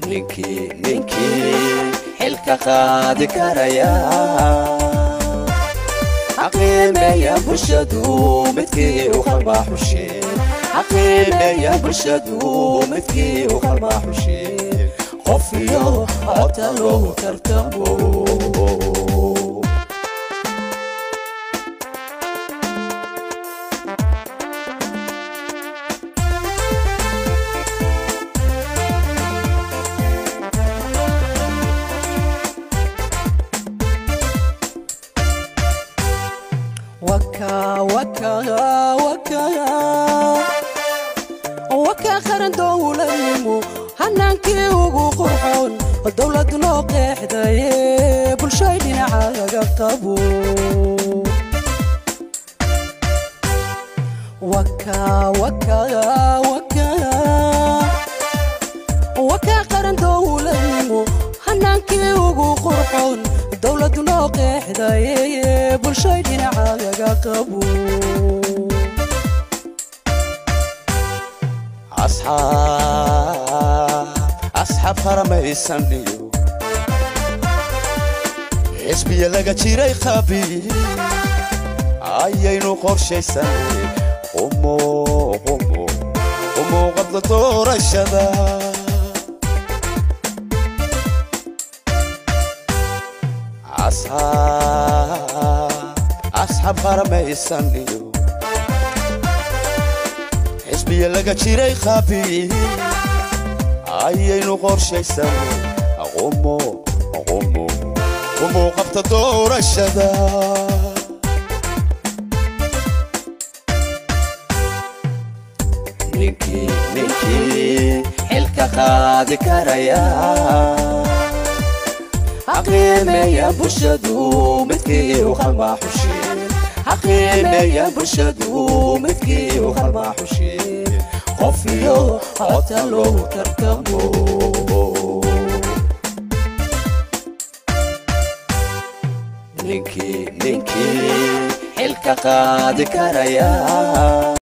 ninkii ninkii xilka qaadi karaya xaqiimeeya bulshadu midkii u qalmaa xusheen xaqiimeeya bulshadu midkii u qalmaa xusheen qof iyo codka loogu tartamo waka qaran dowladnimo hanaankii ugu qurxoon dowlad noo qeexdaye bulshay dhinacaaga qabo waka qaran dowladnimo hanaankii ugu qurxoon dowlad noo qeexdaye bulshay dhinacaaga qabo asxaab haramaysan iyo xisbiya laga jiray qabi ayaynu qorshaysanay umuuqadla doorashada asxaab haramaysan iyo xisbiya laga jiray qabi ayaynu qorshaysanay umuu qabta doorashada ninkii ninkii xilka qaadi karaya xaqiimeeya bulshadu midkii u qalmaa xusheen xaqiimeeya bulshadu midkii u qalmaa xusheen qof iyo codka loogu tartamo ninkii ninkii xilka qaadi karaya